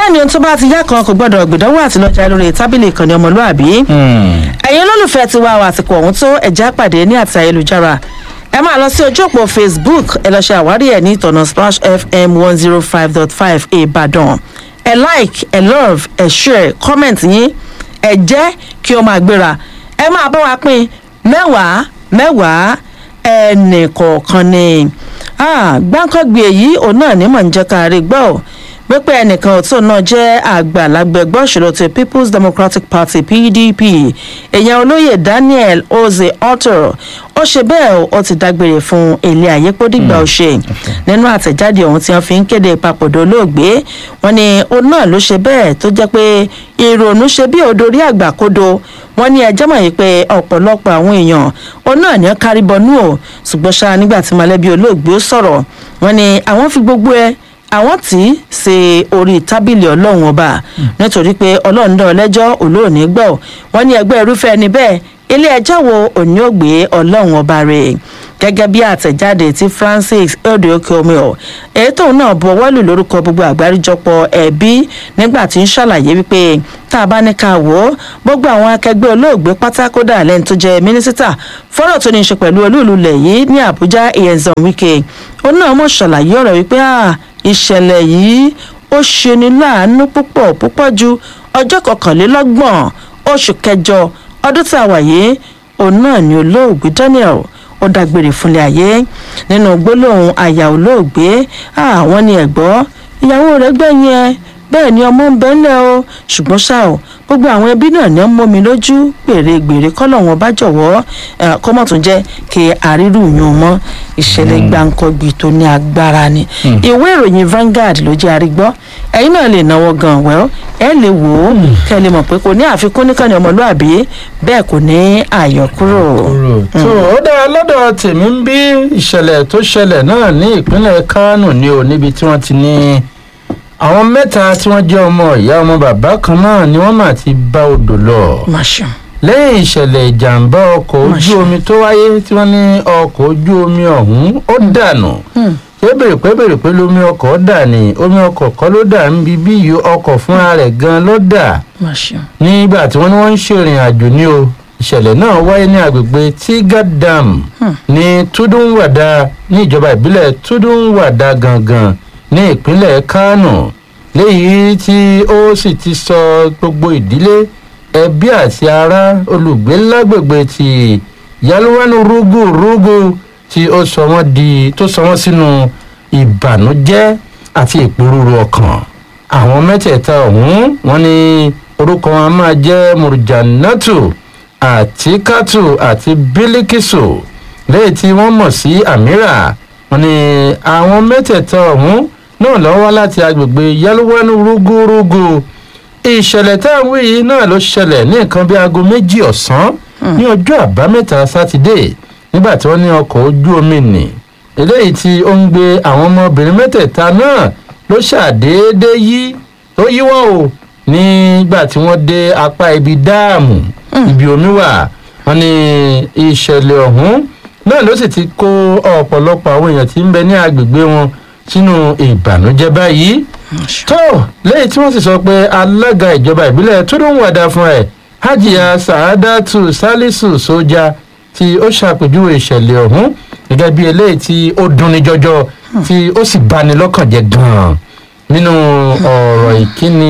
bẹ́ẹ̀ ni ohun tó bá ti yá kan kò gbọ́dọ̀ gbìdánwò àti lọ́jà lórí tábìlì ìkànnì ọmọlúàbí ẹ̀yin olólùfẹ́ ti wá o àsìkò ọ̀hún tó ẹ̀já pàdé ní àti ayélujára ẹ máa lọ sí ojú òpó facebook ẹ lọ ṣe àwárí ẹ ní ìtọ̀nà splash fm one zero five dot five ìbàdàn ẹ like ẹ love ẹ share comment yín ẹ jẹ́ kí ó máa gbéra ẹ máa bá wa pín mẹ́wàá mẹ́wàá ẹnì kọ̀ọ̀kan ni gbáǹkọ́gbì èyí òun náà ní mọ̀ ń jẹ́ ká rí gbọ́ ọ́ pípé ẹnìkan tó náà jẹ́ àgbàlagbà ẹgbẹ́ òṣèlú ti people's democratic party pdp èèyàn olóyè daniel oze otto ó ṣe bẹ́ẹ̀ ó ti dágbére fún ilé ayé pódìgbà ọ̀ṣẹ́ nínú àtẹ̀jáde ọ̀hún tí wọ́n fi ń kéde ìpapòdà olóògbé wọn ni òun náà ló ṣe bẹ́ẹ̀ tó jẹ́ pé ìrònú ṣe bí òdorí àgbàkodo wọn ní ẹjọ́ mọ̀ yìí pé ọ̀pọ̀lọpọ̀ àwọn èèyàn òun náà ní kárí bọnú o ṣùgbọ́n ṣá nígbà tí mọ̀lẹ́bí olóògbé ó sọ̀rọ̀ wọn ni àwọn fi gbogbo ẹ àwọn tí í ṣe orí tábìlì ọlọ́run ọba nítorí pé ọlọ́run dán ọlẹ́jọ́ olóòní gbọ́ wọ́n ní ẹgbẹ́ irúfẹ́ ẹni bẹ́ẹ̀ ilé ẹjọ́ wo òní ò gbé ọlọ́run ọba rẹ̀ gẹ́gẹ́ bí àtẹ̀jáde tí francis odiokomio èyí tóun náà bọwọ́ lù lórúkọ gbogbo àgbáríjọpọ̀ ẹbí nígbà tí ń ṣàlàyé wípé tá a bá ní ká wò ó gbogbo àwọn akẹgbẹ́ olóògbé pátákódà lẹ́ni tó jẹ́ mínísítà fọ́rọ̀ tó ní í ṣe pẹ̀lú olúùlú lẹ̀ yìí ní àbújá ìyẹnzàn wike ó náà mọ̀ ṣàlàyé ọ̀rọ̀ wípé ìṣẹ̀lẹ̀ yìí ó ṣeni láàánú púpọ̀ púpọ̀ ju ọjọ́ kọkànlélọ́gbọ̀n oṣù kẹjọ ọdún tá a wà yìí òun náà ni olóògbé daniel ó dágbére fúnlé ayé nínú gbólóhùn àyà olóògbé àwọn ni ẹ̀gbọ́ ìyàwó rẹ̀ gbẹ̀yìn ẹ bẹ́ẹ̀ ni ọmọ ń bẹ́ńlẹ̀ o ṣùgbọ́n ṣá o gbogbo àwọn ẹbí náà ní ọmọ mi lójú gbèrègbèrè kọ́lọ̀ wọn bá jọ̀wọ́ kọ́mọ̀ tún jẹ́ kí àrírù yún mọ́ ìṣẹ̀lẹ̀ gbàǹkọ́gbì tó ní agbára ni ìwé ìròyìn Vanguard ló jẹ́ àrígbọ́ ẹ̀yin náà lè náwó gan wẹ́ọ́ ẹ lè wò ó kẹ́ ẹ lè mọ̀ pé kò ní àfikún níkànnì ọmọlúàbí bẹ́ẹ̀ kò ní àyọkúrò. tó o dára lọ́dọ̀ tèmi ń bí ìṣẹ̀lẹ̀ tó ṣẹlẹ̀ náà ní ìpínlẹ̀ Kánò ni o níbi tí wọ́n ti ní àwọn mẹ́ta tí wọ́n jẹ́ ọmọ ìyá ọmọ bàbá kan náà ni wọ́n mà ti bá odò lọ. Masha. lẹ́yìn ìṣẹ̀lẹ̀ ìjàmbá ọkọ̀ ojú Masha. omi tó wáyé tí wọ́n ní ọkọ̀ ojú omi ọ̀hún ó dànù. ṣé bèrè pé bèrè pé lómi ọkọ̀ dà ní omi ọkọ̀ kọ́ ló dà ń bí bí yìí ọkọ̀ fúnra rẹ̀ gan ló dà Masha. nígbà tí wọ́n ní wọ́n ń ṣèrìn àjò ní o ìṣẹ̀lẹ̀ náà wáyé ní agbègbè tiga dam ní tudunwada ní ìjọba ìbílẹ̀ tudunwada gangan ní ìpínlẹ̀ kánò léyìí tí ó sì ti sọ gbogbo ìdílé ẹbí àti ará olùgbé lágbègbè ti yaluwanu rúgù rúgù tí ó sọ wọ́n di tó sọ wọ́n sínú ìbànújẹ́ àti ìpòrúurú ọkàn àwọn mẹ́tẹ̀ẹ̀ta ọ̀hún wọ́n ní orúkọ wọn a máa jẹ́ murjanatu àtikatu àti bílíkìsù lẹ́yìn tí wọ́n mọ̀ sí amira wọ́n ní àwọn mẹ́tẹ̀ẹ̀ta ọ̀hún náà lọ wá láti agbègbè yálùwánú rúgúrúgú ìṣẹ̀lẹ̀ tá à ń wí yìí náà ló ṣẹlẹ̀ ní nǹkan bí aago méjì ọ̀sán ní ọjọ́ àbámẹ́ta sátidé nígbà tí wọ́n ní ọkọ̀ ojú omi nì eléyìí tí ó ń gbé àwọn ọmọbìnrin mẹ́tẹ̀ẹ̀ta náà ló ṣàdédé yí tó yíwọ́ o nígbà tí wọ́n dé apá ibi dáàmù ibi omi wà wọ́n ní ìṣẹ̀lẹ̀ ọ̀hún náà ló sì ti kó ọ̀pọ̀lọpọ̀ àwọn èèyàn tí ń bẹ ní agbègbè wọn sínú ìbànújẹ́ báyìí tó lẹ́yìn tí wọ́n sì sọ pé alága ìjọba ìbílẹ̀ tó ló ń wàdà fún ẹ̀ hajiya sàádàtù salisu sójà tí ó ṣàpèjúwe ìṣẹ̀lẹ̀ ọ̀hún gẹ́gẹ́ bí eléyìí tí ó dunni jọjọ tí ó sì bani lọ́kàn jẹ́ gan-an nínú ọ̀rọ̀ ìkíni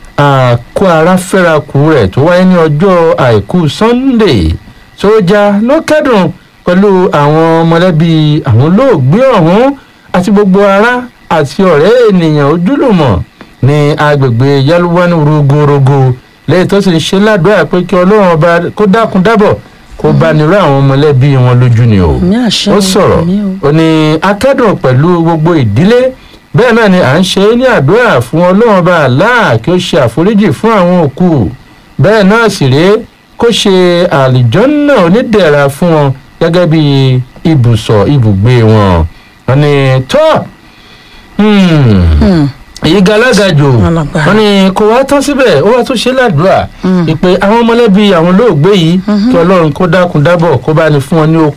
àkó ara fẹ́rakù rẹ̀ tó wáyé ní ọjọ́ àìkú sunday sójà ló kẹ́dùn pẹ̀lú àwọn mọ̀lẹ́bí àwọn olóògbé ọ̀hún àti gbogbo ará àti ọ̀rẹ́ ènìyàn ojúlùmọ̀ ní agbègbè yálùwánú rogorogo lẹ́yìn tó sì ń ṣe ládùúrà pé kí ọlọ́run ọba kó dákun dábọ̀ kó bá nírú àwọn mọ̀lẹ́bí wọn lójú ni o Ní àṣẹ ó o, sọ̀rọ̀ àmín o. ó ní akẹ́dùn pẹ̀lú gbogbo ìdílé bẹ́ẹ̀ náà ni à ń ṣe é ní àdúrà fún ọlọ́run ọba àláà kí ó ṣe àforíjì fún àwọn òkú bẹ́ẹ̀ náà sì rèé kó ṣe àlìjọ́nà onídẹ̀ra fún wọn gẹ́gẹ́ bí ibùsọ̀ ibùgbé wọn wọn ni tọ́ èyí galagajò Alágbára. wọn ni kò wá tán síbẹ̀ ó wá tún ṣe ládùúrà ìpè àwọn mọ̀lẹ́bí àwọn olóògbé yìí kí ọlọ́run kó dákun dábọ̀ kó bá ní fún wọn ní okun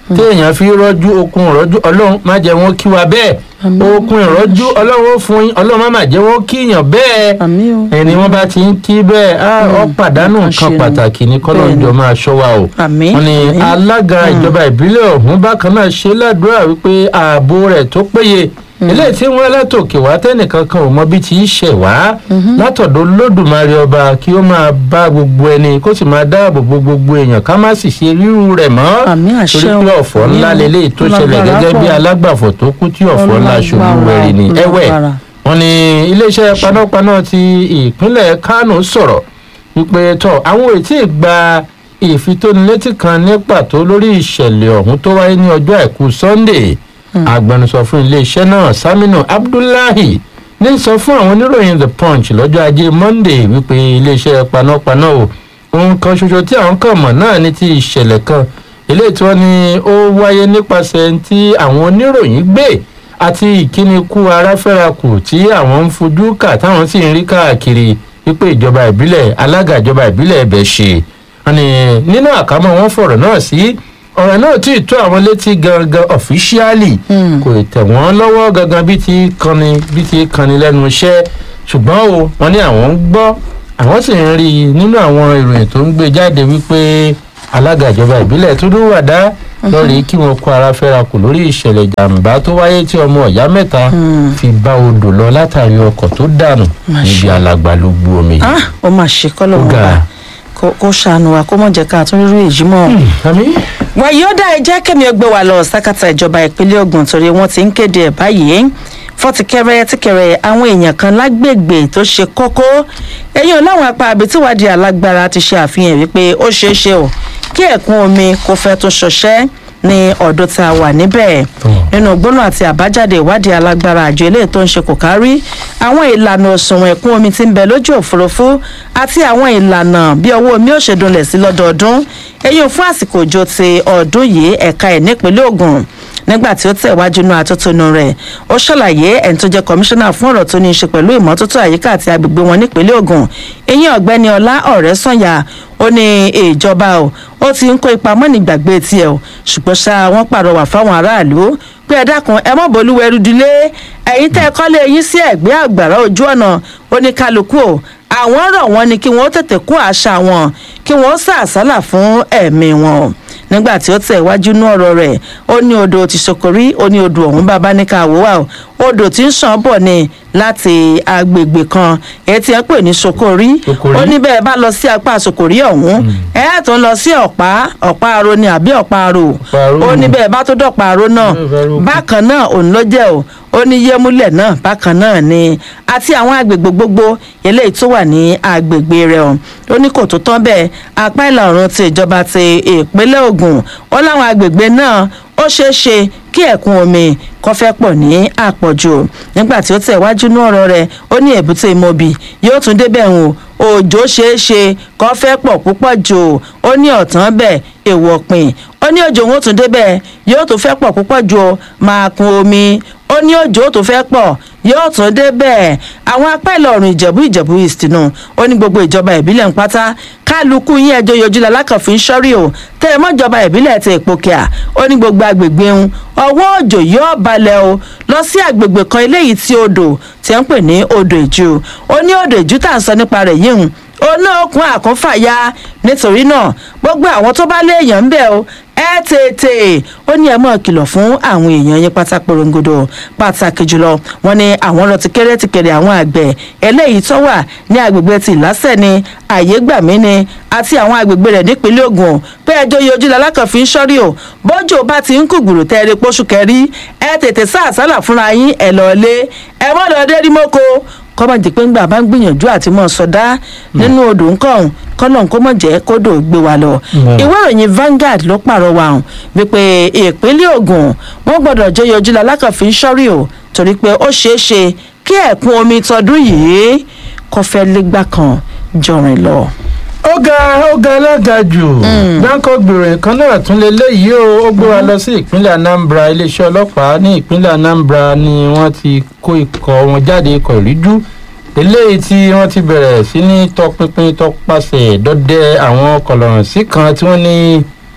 téèyàn fi rọ́jú okun ìrọ́jú ọlọ́run má jẹ́ wọn kí wa bẹ́ẹ̀ okun ìrọ́jú ọlọ́run ó fún yín ọlọ́run má má jẹ́ wọn kíyàn bẹ́ẹ̀ àmì o ẹni wọn bá ti ń kí bẹ́ẹ̀ á ọ pàdánù nǹkan àṣẹ. pàtàkì ní kọ́lọ́njọ́ máa ṣọ́ wa o àmì wọ́n ní àmì. alága ìjọba ìbílẹ̀ ọ̀hún bákan náà ṣe ládùúrà wípé ààbò rẹ̀ tó péye eléyìí tí wọ́n látòkè wá tẹ́nìkan kan ò mọ bí ti í ṣẹ̀ wá látọ̀dọ̀ lódùmarè ọba kí ó máa bá gbogbo ẹni kó sì máa dáàbò bo gbogbo èèyàn ká má sì ṣe rírú rẹ̀ mọ́ Àmín, àṣẹ torí pé o. ọ̀fọ̀ ńlá Àmín o. leléyìí tó ṣẹlẹ̀ Lágbára gẹ́gẹ́ bí pọ̀. alágbàfọ̀ tó kú tí ọ̀fọ̀ ńlá ṣubú Lágbára, wẹ̀rì ni ẹ̀wẹ̀ lágbára. wọ́n ní iléeṣẹ́ panápaná ti ìpínlẹ̀ kánò sọ̀rọ̀ wípé tọ́ àwọn ò tí ì gba ìfitónilétí kan ní pàtó lórí ìṣẹ̀lẹ̀ ọ̀hún tó wáyé ní ọjọ́ àìkú sunday agbẹnusọ fún iléeṣẹ́ náà saminu abdullahi ní sọ fún àwọn oníròyìn the punch lọ́jọ́ ajé monday wípé iléeṣẹ́ panápaná o ohun kan ṣoṣo tí àwọn kàn mọ̀ náà ní ti ìṣẹ̀lẹ̀ kan eléyìí tí wọ́n ní ó wáyé nípasẹ̀ tí àwọn oníròyìn gbé àti ìkíni kú aráfẹ́rakù tí àwọn ń fojú kà táwọn sì ń rí káàkiri wípé ìjọba ìbílẹ̀ alága ìjọba ìbílẹ̀ ẹ̀bẹ̀ ṣe wọn ni nínú àkámọ́ wọn fọ̀rọ̀ náà sí ọ̀rọ̀ náà tí ì tó àwọn létí gangan ọ̀fíṣíálì kò tẹ̀ wọ́n lọ́wọ́ gangan bí ti kanni bí ti kanni lẹ́nu iṣẹ́ ṣùgbọ́n o wọn ní àwọn ń gbọ́ àwọn sì ń rí i nínú àwọn ìròyìn tó ń gbé jáde wípé alága ìjọba ìbílẹ̀ tó dún wàdá lọ́ọ̀rì kí wọ́n kó ara fẹ́ra kù lórí ìṣẹ̀lẹ̀ ìjàmbá tó wáyé tí ọmọ ọ̀yá mẹ́ta fi bá odò lọ látàrí ọkọ̀ tó dànù níbi alàgbàlúgbú omi. ah ó mà ṣe kọ́lọ̀ Ó wọn ga. bá kó kó ṣàánú wa kó mọ̀ jẹ́ ká tún rírú èyí mọ́. àmì wàyí ó dá ẹ jẹ́ kẹ́mi ọgbẹ́ wa lọ sákàtà ìjọba ìpínlẹ̀ Ògùn torí wọ́n ti ń kéde ẹ̀ báyìí fọ́tìkẹ́rẹ́ tíkẹ́rẹ́ àwọn èèyàn kan lágbègbè tó ṣe kókó ẹ̀yìn láwọn apá àbí tíwádìí alágbára ti ṣe àfihàn wípé ó ṣeé ṣe o kí ẹ̀kún omi kó fẹ́ tó ṣọṣẹ́ ní ọ̀dọ̀ tá a wà níbẹ̀ nínú gbóná àti àbájáde ìwádìí alágbára àjọ eléyìí tó ń ṣe kò kárí àwọn ìlànà òṣùwọ̀n ẹ̀kún omi tí ń bẹ lójú òfurufú àti àwọn ìlànà bí ọwọ́ omi ó ṣe dunlẹ̀ sí lọ́dọọdún èyí fún àsìkò òjò ti ọdún yìí ẹ̀ka ẹ̀ nípínlẹ̀ Ògùn nígbà tí ó tẹ̀ wájú inú atótónu rẹ̀ ó ṣàlàyé ẹni tó jẹ́ kọmíṣánná fún ọ̀rọ̀ tó ní í ṣe pẹ̀lú ìmọ́tótó àyíká àti agbègbè wọn nípínlẹ̀ Ògùn ìyẹn ọ̀gbẹ́ni ọlá ọ̀rẹ́sànyà ó ní ìjọba o ó ti ń kó ipa mọ́ni gbàgbé tiẹ̀ o ṣùgbọ́n ṣá wọ́n pàrọwà fáwọn aráàlú pé ẹ dákun ẹ mọ̀ bolúwẹ̀rù dilé ẹ̀yin tẹ́ ẹ kọ́lé yín sí ẹ̀gbẹ́ àgbàrá ojú ọ̀nà oníkálukú o àwọn rọ̀ wọ́n ní kí wọ́n tètè kún àṣà wọn kí wọ́n sàásálà fún ẹ̀mí wọn o nígbà tí ó tẹ̀ wájú nú ọ̀rọ̀ rẹ̀ ó ní odò ti ṣokòrí ó ní odò ọ̀hún bàbá ní ká wò wá o odò tí ń ṣàn bọ̀ ni láti agbègbè kan èyí tí ẹ pè ní ṣokòrí Ṣokòrí. ó ní bẹ́ẹ̀ bá lọ sí apá ṣokòrí ọ̀hún ẹ ẹ̀ tó ń lọ sí ọ̀pá ọ̀pá aro ni àbí ọ̀pá aro Ọ̀pá aró. ó ní bẹ́ẹ̀ bá tó dọ̀pá aro náà Bẹ́ẹ̀ bá rò kù. bákan náà òun ló jẹ́ o ó ní yémúlẹ̀ náà bákan náà ni àti àwọn agbègbè gbogbo eléyìí tó wà ní agbègbè rẹ̀ o ó ní kò tó tán bẹ́ẹ̀ apá ìlà oòrùn ti ìjọba ti ìpínlẹ̀ Ògùn ó láwọn agbègbè náà ó ṣeé ṣe kí ẹ̀kún omi kó fẹ́ pọ̀ ní àpọ̀jù nígbà tí ó tẹ̀ wájú ní ọ̀rọ̀ rẹ̀ ó ní èbúté mobi yóò tún débẹ̀ hùn òjò ṣeé ṣe kó fẹ́ pọ̀ púpọ̀ jù ó ní ọ̀tán bẹ́ẹ̀ èèwọ̀ pin ó ní òjò wọn ó tún débẹ̀ yóò tún fẹ́ pọ̀ púpọ̀ jù ó máa kun omi ó ní òjò tó fẹ́ pọ̀ yóò tún débẹ̀ àwọn apá ìlọrin ìjẹ̀bú ìjẹ̀bú east nù ó ní gbogbo ìjọba ìbílẹ̀ ń pátá kálukú yín ẹjọ́ yọjú lalákànfin sọ́rí o tẹ́ ẹ mọ́jọba ìbílẹ̀ ti ìpòkìà ó ní gbogbo agbègbè ń ọwọ́ òjò yóò balẹ̀ o lọ sí agbègbè kan eléyìí tí odò tí ń pè ní odò ìjú ó ní odò ìjú tá à ń sọ nípa rẹ̀ yìí ń oná okun àkúnfàyà nítorí náà gbogbo àwọn tó bá léèyàn ń bẹ̀ o ẹ tètè ó ní ẹ mọ̀ kìlọ̀ fún àwọn èèyàn yín pátá porongodo pàtàkì jùlọ wọn ni àwọn lọ ti kéré ti kéré àwọn àgbẹ̀ eléyìí tó wà ní agbègbè ti ìlásẹ̀ ni àyégbàmí ni àti àwọn agbègbè rẹ̀ nípínlẹ̀ Ògùn pé ẹjọ́ yọjú lalákànfin sọ́rí o bọ́jọ́ bá ti ń kùgbùrù tẹ́ẹ̀rẹ́ pósù kẹrí ẹ tètè sáàsálà fúnra yín ẹ lọ́ọ́ lé ẹ mọ́ lọ́ọ́ dé rí mọ́kò kọ́mọ̀ jẹ́ pé ńgbà bá ń gbìyànjú àti mọ́ sọdá nínú odò ńkọ̀hún kọ́nà kó mọ̀ jẹ́ kódò gbé wa lọ. Mm. ìwé ìròyìn Vanguard ló pàrọwà hàn wípé ìpínlẹ̀ Ògùn wọ́n gbọ́dọ̀ jẹ́ yọjú lalákànfin sọ́rí o torí pé ó ṣeé ṣe kí ẹ̀kún omi tọdún yìí kó fẹ́ légbà kan jọrin lọ. ó ga ó ga alága jù gbáǹkọ gbèrò kan náà tún lè léyìí o ó gbé wa lọ sí ìpínlẹ̀ Anambra iléeṣẹ́ ọlọ́pàá ní ìpínlẹ̀ Anambra ni wọ́n ti kó ikọ̀ wọn jáde ikọ̀ ìríjú eléyìí tí wọ́n ti bẹ̀rẹ̀ sí ní tọpinpin tọpasẹ̀ dọdẹ àwọn kọlọ̀rọ̀sí kan tí wọ́n ní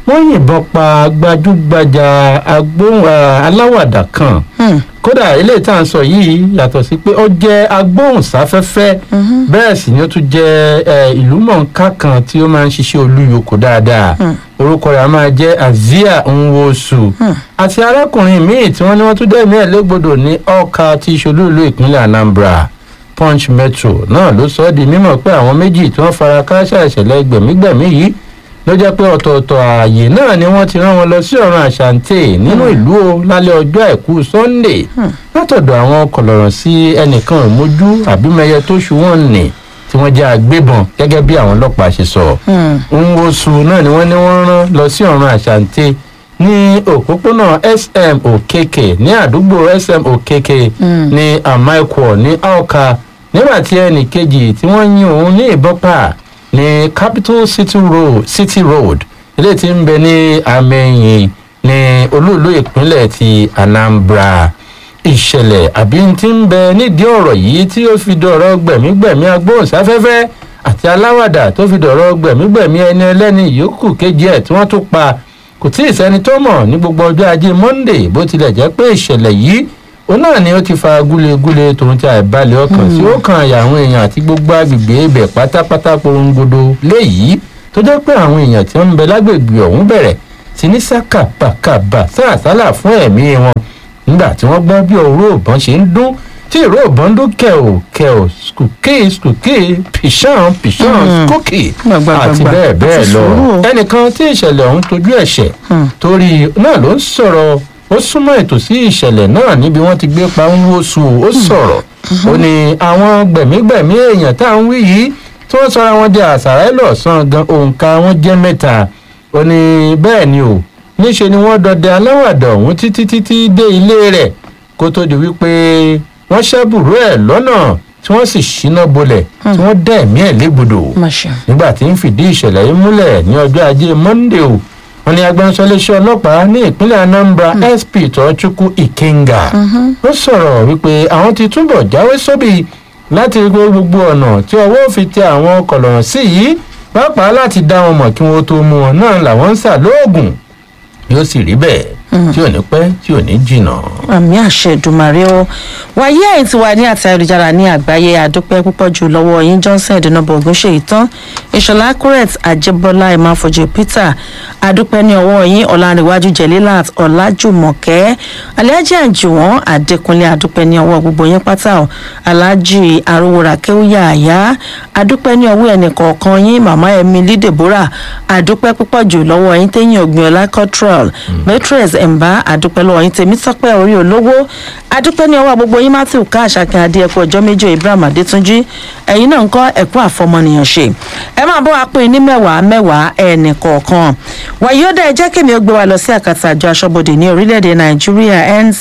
wọ́n yìnbọn pa gbajúgbajà agbóhùn aláwàdà kan Hmm. kódà eléyìí tá à ń sọ yìí yàtọ̀ sí pé ó jẹ́ agbóhùnsáfẹ́fẹ́ bẹ́ẹ̀ sì ni ó tún jẹ́ ẹ, ìlúmọ̀ọ́ká kan tí ó máa ń ṣiṣẹ́ olúyòkó dáadáa orúkọ rẹ̀ a máa jẹ́ azia nwosu àti arákùnrin míì tí wọ́n ní wọ́n tún dẹ́mi ẹ̀ légbodò ní ọkà tí ìṣolúìlú ìpínlẹ̀ anambra punch metro náà ló sọ ọ́ di mímọ̀ pé àwọn méjì tí wọ́n fara kááṣá ìṣẹ̀lẹ̀ gbẹ̀mígbẹ̀mí yìí ló jẹ́ pé ọ̀tọ̀ọ̀tọ̀ ààyè náà ni wọ́n ti rán wọn lọ sí ọ̀run àṣàǹtẹ̀ nínú ìlú o lálẹ́ ọjọ́ àìkú sunday látọ̀dọ̀ àwọn kọ̀lọ̀rọ̀ sí ẹnìkan ìmójú àbímẹyẹ tó ṣu wọn nì tí wọ́n jẹ́ agbébọn gẹ́gẹ́ bí àwọn ọlọ́pàá ṣe sọ. Hmm. nwosu náà ni wọ́n ní wọ́n rán lọ sí ọ̀run àṣàǹtẹ̀ ní òpópónà sm okeke ní àdúgbò sm okeke ní amaikwo ní aoka nígbà tí ẹnì kejì tí wọ́n yìn òun ní ìbọn pa ní capital city road city road ilé tí ń bẹ ní amẹ́yìn ní olúùlú ìpínlẹ̀ ti anambra ìṣẹ̀lẹ̀ àbí tí ń bẹ nídìí ọ̀rọ̀ yìí tí ó fi dọ̀rọ̀ gbẹ̀mígbẹ̀mí agbóhùnsáfẹ́fẹ́ àti aláwàdà tó fi dọ̀rọ̀ gbẹ̀mígbẹ̀mí ẹni ẹlẹ́ni yòókù kejì ẹ̀ tí wọ́n tún pa kò tí ì sẹ́ni tó mọ̀ ní gbogbo ọjọ́ ajé monday bó tilẹ̀ jẹ́ pé ìṣẹ̀lẹ̀ yìí òun náà ni ó ti fa gúlegúle tòun ti àìbalẹ̀ ọkàn tí ó kan àyà àwọn èèyàn àti gbogbo agbègbè ibẹ̀ pátápátá porongodo léyìí tó jẹ́ pé àwọn èèyàn tí wọ́n ń bẹ lágbègbè ọ̀hún bẹ̀rẹ̀ sí ní sákàbàkàbà sáàsálà fún ẹ̀mí wọn nígbà tí wọ́n gbọ́ bí òró ìbọn ṣe ń dún tí ìró ìbọn ń dún kẹ̀ò kẹ̀ò skùkì skùkì pìṣàn pìṣàn Mm. skùkì Gbàgbà, àti gbàgbà. bẹ́ẹ̀ bẹ́ẹ̀ Àti lọ sùúrù. ẹnìkan tí ìṣẹ̀lẹ̀ ọ̀hún tojú ẹ̀ṣẹ̀ Hmm. torí náà ló ń sọ̀rọ̀ ó súnmọ́ ètò sí ìṣẹ̀lẹ̀ náà níbi wọ́n ti gbé pa ń wóṣù ó sọ̀rọ̀ ó ní àwọn gbẹ̀mígbẹ̀mí èèyàn tá à ń wí yìí tí wọ́n sọra wọn di àṣàrà ẹlọ́sàn gan òǹkà wọn jẹ́ mẹ́ta ó ní bẹ́ẹ̀ ni o níṣe ni wọ́n dọdẹ aláwàdà ọ̀hún títí títí dé ilé rẹ̀ kó tó di wípé wọ́n ṣẹ́bùrú ẹ̀ lọ́nà tí wọ́n sì ṣíná bolẹ̀ tí wọ́n dẹ̀ ẹ̀mí ẹ̀ légbodò Má ṣe. nígbà tí ń fìdí ìṣẹ̀lẹ̀ yìí múlẹ̀ ní ọjọ́ ajé monde o wọn ni agbẹnusọ iléeṣẹ́ ọlọ́pàá ní ìpínlẹ̀ anambra sp tọ́chukwu ikenga ó sọ̀rọ̀ wípé àwọn ti túbọ̀ jáwé sóbì láti rí pé gbogbo ọ̀nà tí ọwọ́ fi tẹ àwọn kọ̀lọ̀rọ̀ sí yìí pàápàá láti dá wọn mọ̀ kí wọ́n tó mú wọn náà làwọn ń sà lóògùn yóò sì rí bẹ́ẹ̀ tí ò ní pẹ́ tí ò ní jìnnà. àmì àṣẹ ìdùmarè o wàyí ẹ̀yìn tí wà ní àti ayélujára ní àgbáyé àdúpẹ́ púpọ̀ jù lọ́wọ́ yín johnson ìdùnnàbọ̀ ògúnṣe ìtàn ìṣọ̀lá curret àjẹbọ́lá ìmáfọ̀jẹ̀ peter àdúpẹ́ ní ọwọ́ yín ọ̀làǹrẹ̀wájú jẹ̀lílàt ọ̀làjùmọ̀kẹ́ alhaji àjùwọ̀n àdẹkùnlé àdúpẹ́ ní ọwọ́ gbogbo yín pátá o alhaji arówóra kéwúyà àyá àdúpẹ́ ní ọwọ́ ẹnì kọ̀ọ̀kan yín màmá emily deborah àdúpẹ́ púpọ̀ jù lọ́wọ́ yín téyìn ògbìnọ̀lá cottrell matres ẹ̀mbá àdúpẹ́ lọ́wọ́ yín tèmi tọ́pẹ́ orí olówó àdúpẹ́ ní ọwọ́ gbogbo yín matthew ká àṣàkàn adéẹ̀kọ́ ọjọ́ méjì ibrahim adétúnjì ẹ̀yin náà ń kọ́ ẹ̀kọ́ àfọmọnìyàn ṣe ẹ máa bọ́ wa pín in ní mẹ́wàá mẹ́wàá ẹnì kọ̀ọ̀kan wàyí ó dá ẹ jẹ́ kémi ó gbé wa lọ sí àkàtà àjọ aṣọ́bodè ní orílẹ̀-èdè nàìjíríà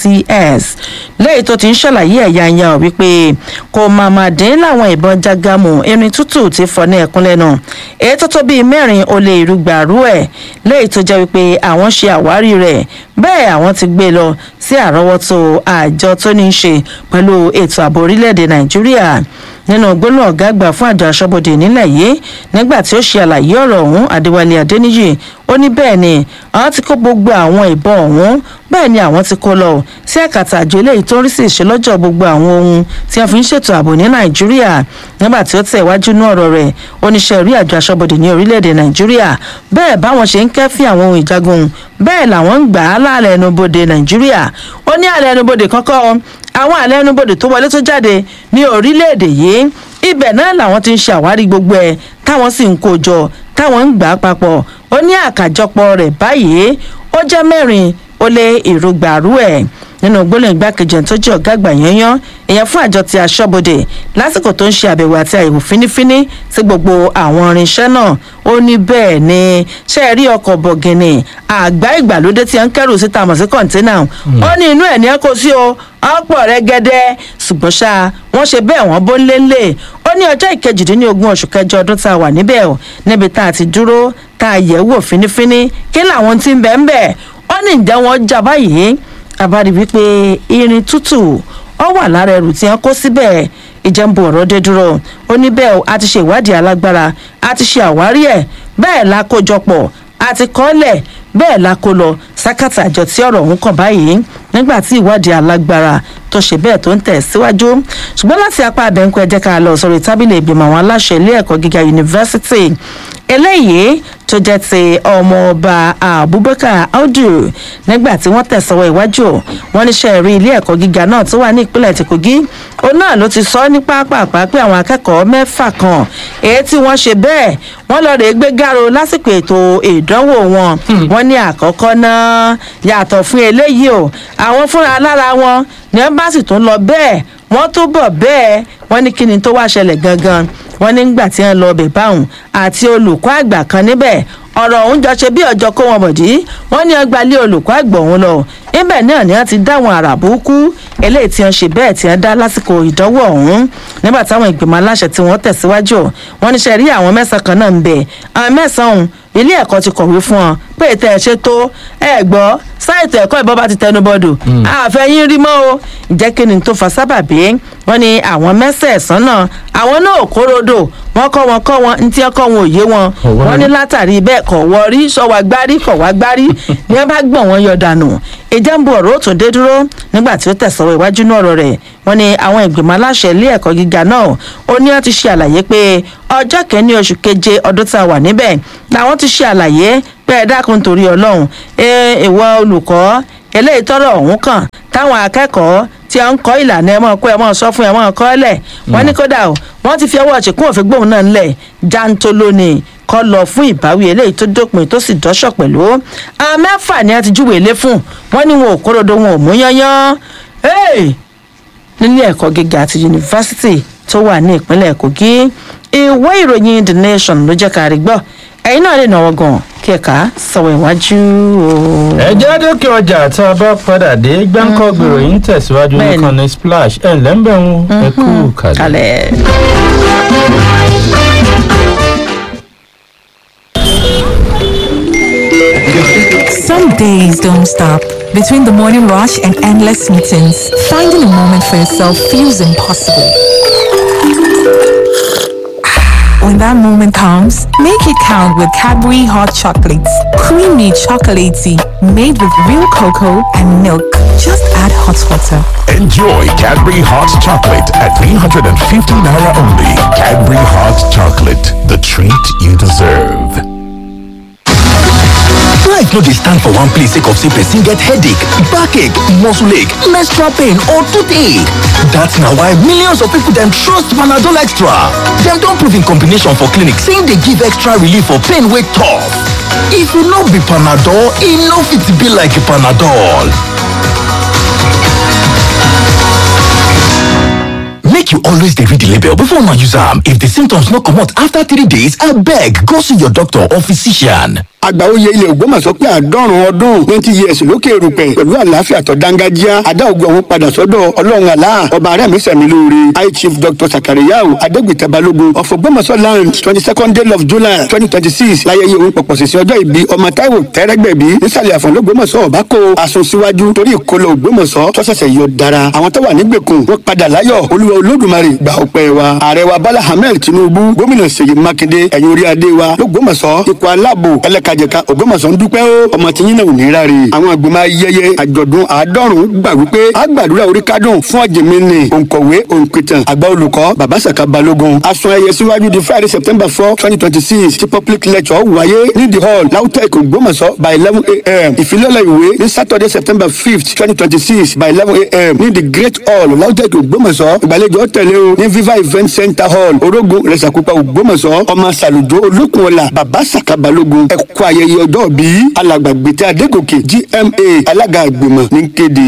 ncs lẹ́yìn tó ti ń ṣàlàyé ẹ̀yà ẹ̀yà ọ̀ wípé kò máa máa dín láwọn ìbọn jágámù irin tútù ti fọ́ ní ẹ̀kún lẹ́nu èyí tó tó bíi mẹ́rin ó lé ìrúgbàrú ẹ̀ lẹ́yìn tó jẹ́ wípé àwọn ṣe àwárí rẹ̀ bẹ́ẹ̀ àwọn ti gbé lọ sí àrọ́wọ́tó àjọ tó ní í ṣe pẹ̀lú ètò ààbò orílẹ̀-èdè nàìjíríà nínú gbólóhùn ọ̀gá àgbà fún àjọ aṣọ́bodè nílẹ̀ yìí nígbà tí ó ṣe àlàyé ọ̀rọ̀ ọ̀hún adéwálé adéníyì ó ní bẹ́ẹ̀ ni àwọn ti kó gbogbo àwọn ìbọn ọ̀hún bẹ́ẹ̀ ni àwọn ti kó lọ sí ẹ̀kàtà àjọ eléyìí tó ń rí sí ìṣelọ́jọ́ gbogbo àwọn ohun tí wọ́n fi ń ṣètò ààbò ní nàìjíríà nígbà tí ó tẹ̀ wájú ní ọ̀rọ̀ rẹ̀ oníṣẹ́ rí àjọ aṣọ́bodè ní orílẹ̀-èdè nàìjíríà bẹ́ẹ̀ báwọn ṣe ń kẹ́fín àwọn ohun ìjagun bẹ́ẹ̀ làwọn ń gbà á láàlẹ́ ẹnubodè nàìjíríà ó ní àlẹ́ ẹnubodè kọ́kọ́ àwọn àlẹ́ ẹnubodè tó wọlé tó jáde ní orílẹ̀-èdè yìí ibẹ̀ náà làwọn ti ń ṣàwárí gbogbo ẹ̀ táwọn sì ń kó jọ táwọn ń gbà á papọ̀ ó ní àkàjọpọ̀ rẹ̀ báyìí ó jẹ́ mẹ́rin ó lé ìrúgbàrú ẹ̀ nínú gbólóhùn igbákejì tó jẹ́ ọ̀gá àgbà yẹnyán èèyàn fún àjọ ti aṣọ́bodè lásìkò tó ń ṣe àbẹ̀wò àti àyẹ̀wò fínífíní sí gbogbo àwọn irinṣẹ́ náà ó ní bẹ́ẹ̀ ni ṣe é rí ọkọ̀ bọ̀gìnì àgbá ìgbàlódé tí wọ́n ń kẹ́rù síta mọ̀ sí kọ̀ǹténà ó ní inú ẹ̀ ní ẹ́ kó sí o ọ̀pọ̀ rẹ̀ gẹ́dẹ́ ṣùgbọ́n ṣá wọ́n ṣe bẹ́ẹ̀ wọ́n bó ńlẹ́ńlẹ̀ ó ní ọjọ́ ìkejìdínlógún oṣù kẹjọ ọdún tá a wà níbẹ̀ o níbi tá a ti dúró tá a yẹ̀ wò fínífíní kí làwọn ti ń bẹ̀ ń bẹ̀ ó ní ìjẹ́ wọn jà báyìí àbárí wípé irin tútù ọ wà lára ẹrù tí wọn kó síbẹ̀ ìjẹ́nbu ọ̀rọ̀ dé dúró ó ní bẹ́ẹ̀ a ti ṣe ìwádìí alágbára a ti ṣe àwárí ẹ̀ bẹ́ẹ̀ la kójọpọ̀ àti kọ́lẹ̀ bẹ́ẹ̀ la kó lọ sákàtà àjọ tí ọ̀rọ̀ ọ̀hún kàn báyìí nígbà tí ìwádìí alágbára tó ṣe bẹ́ẹ̀ tó ń tẹ̀ síwájú ṣùgbọ́n láti apá abẹ́ńkú ẹ jẹ́ ká lọ sórí tábìlì ìgbìmọ̀ àwọn aláṣẹ ilé ẹ̀kọ́ gíga yunifásitì eléyìí tó jẹ́ ti ọmọọba abubakar audu nígbà tí wọ́n tẹ̀sọ̀wọ́ iwájú wọn níṣẹ́ rí ilé ẹ̀kọ́ gíga náà tó wà ní ìpínlẹ̀ ti kogi òun náà ló ti sọ ní pápápá pé àwọn akẹ́kọ̀ọ́ mẹ́fà kan èyí tí wọ́n ṣe bẹ́ẹ̀ wọ́n lọ rèé gbé gáro lásìkò ètò ìdánwò wọn wọ́n ní àkọ́kọ́ náà yàtọ̀ fún eléyìí o àwọn fúnra lára wọn ní wọ́n bá sì tún lọ bẹ́ẹ̀ wọ́n tó bọ̀ bẹ́ẹ̀ wọ́n ní kí ni tó wá ṣẹlẹ̀ gangan wọ́n nígbà tí wọ́n lọ bẹ̀ báwọn àti olùkọ́ àgbà kan níbẹ̀ ọ̀rọ̀ ọ̀hún jọ ṣe bí ọjọ́ kó wọn mọ̀dí wọ́n ní ọgbà lé olùkọ́ àgbà ọ̀hún lọ níbẹ̀ náà ni wọ́n ti dáwọn àràbùkù eléyìí tí wọ́n ṣe bẹ́ẹ̀ tí wọ́n dá lásìkò ìdánwò ọ̀hún nígbà táwọn ìgbìmọ̀ aláṣẹ tí wọ́n tẹ̀síwájú wọ́n ní sẹ́rí àwọn mẹ́sàn-án kan náà ń bẹ̀ àwọn mẹ́sàn-án ọ̀hún ilé ẹ̀kọ́ ti kọ̀wé fún ọ pé ètò ẹ̀ ṣe tó ẹ gbọ́ sáìtì ẹ̀kọ́ ìbọn bá ti tẹnu bọ́dù àfẹ́yìn rí mọ́ o ìjẹ́ kí ni tó fa sábàbí wọ́n ní àwọn mẹ́sẹ̀ẹ̀sán náà àwọn náà kórodò wọ́n kọ́ wọn kọ́ wọn ntí ọkọ̀ wọn ò yé wọn wọ́n ní látàrí bẹ́ẹ̀ kọ̀ wọ́ rí sọ́wọ́ agbárí kọ̀ wá gbárí ni wọ́n bá gbọ̀n wọn yọ dànù ìjẹ́ ń bu ọ̀rọ̀ ó tún dé dúró nígbà tí ó tẹ̀sọ̀rọ̀ iwájú náà ọ̀rọ̀ rẹ̀ wọ́n ní àwọn ìgbìmọ̀ aláṣẹ ilé ẹ̀kọ́ gíga náà ó ní wọ́n ti ṣe àlàyé pé ọjọ́ kẹ́ni oṣù keje ọdún tá a wà níbẹ̀ làwọn ti ṣe àlàyé pé ẹ dákun torí ọlọ́run ìwọ olùkọ́ eléyìí tọrọ ọ̀hún kàn táwọn akẹ́kọ̀ọ́ tí a ń kọ́ ìlànà ẹ̀ mọ́ kó ẹ̀ mọ́ sọ fún ẹ̀ mọ́ kọ́ lẹ̀ wọ́n ní kódà o wọ́n ti fi ọwọ́ ṣìkún òfin gbóhùn náà ńlẹ̀ jantolo ni kọ́ lọ fún ìbáwí eléyìí tó dópin tó sì dọ́ṣọ̀ pẹ̀lú àwọn mẹ́fà ni a ti júwèé lé fún wọ́n ní wọn ò kórodo wọn ò mú yányán nílé ẹ̀kọ́ gíga àti yunifásitì tó wà ní ìpínlẹ̀ kogi ìwé ìròyìn the nation ló jẹ́ ká rí gbọ́ ẹ̀yin náà lè náwó gan kí ẹ̀ka sọ̀rọ̀ ìwájú o. ẹ jẹ́ dókè ọjà tá a bá padà dé gbáǹkọ́ gbèrò yín tẹ̀síwájú nìkan ní splash ẹ̀ lẹ́ńbẹ̀ ń ẹ kú kalẹ̀. Some days don't stop. Between the morning rush and endless meetings, finding a moment for yourself feels impossible. When that moment comes, make it count with Cadbury hot chocolates. Creamy chocolatey, made with real cocoa and milk. Just add hot water. Enjoy Cadbury Hot Chocolate at 350 Naira only. Cadbury Hot Chocolate, the treat you deserve. life no dey stand for one place sake of say person get headache backache muscle ache menstrual pain or toothache dat na why millions of people dem trust panadol extra dem don prove im combination for clinic say im dey give extra relief for pain wey tough if e no be panadol e no fit be like panadol make you always dey read the label before una use am if the symptoms no comot after three days abeg go see your doctor or physician. àgbáwòye ilẹ̀ ògbómọ̀ṣọ́ pé àádọ́rùn ọdún twenty years lókè erùpẹ̀ pẹ̀lú àlàáfíà tó dángájíá adá ògùn ọ̀hún padà sọ́dọ̀ ọlọ́run àlá ọba arẹ́mi sẹ̀mí lóore high chief dr sakariyau adégbìtẹ́ balógun of ògbómọ̀ṣọ́ land twenty second day of july twenty twenty six láyẹyẹ òun pọ̀pọ̀ sísìn ọjọ́ ìbí ọmọ táíwò tẹ́rẹ́gbẹ̀bí nísàlẹ̀ àfọ̀n lógbómọ̀ṣọ́ ọ̀bákò asun síwájú torí ìkólọ ògbómọ̀ṣọ́ tọ́sẹ̀sẹ̀ yọ dára àwọn tó wà nígbèkùn wọ́n padà láyọ̀ olúwa olódùmarè gbà ọpẹ́ wa ààrẹ wa bala ahmed tinubu gómìnà ṣèyí mákindé ẹ̀yìn orí adé wa lógbómọ̀ṣọ́ ipò aláàbò ẹlẹ́kajẹ̀ka ògbómọ̀ṣọ́ ń dúpẹ́ ó ọmọ tí yín náà ò ní ráre àwọn àgbìmọ̀ ayẹyẹ àjọ̀dún àádọ́rùn-ún gbà wípé a gbàdúrà orí kádùn fún ọ̀jẹ̀mẹ́ni òǹkọ̀wé òǹpìtàn àgbà olùkọ́ bàbá sàkà balógun asun ẹyẹ síwájú di friday september four twenty twenty six tí public lecture wáyé ní the hall lautech ògbómọ̀ṣọ́ by eleven a.m. ìfilọ́lẹ̀ ìwé ní saturday september fifth twenty twenty six by eleven a.m. ní the great hall lautech ògbómọ̀ṣọ́ ìgbàlejò tẹ̀lé o ní viva event center hall orogun rẹ̀sàkúpa ògbómọ̀ṣọ́ ọmọ sàlùjọ olókùnọ̀là bàbá sàkà balógun ẹ̀kọ́ ayẹyẹ ọjọ́ bí alàgbàgbètè adégòkè gma alága àgbìmọ̀ ní kéde.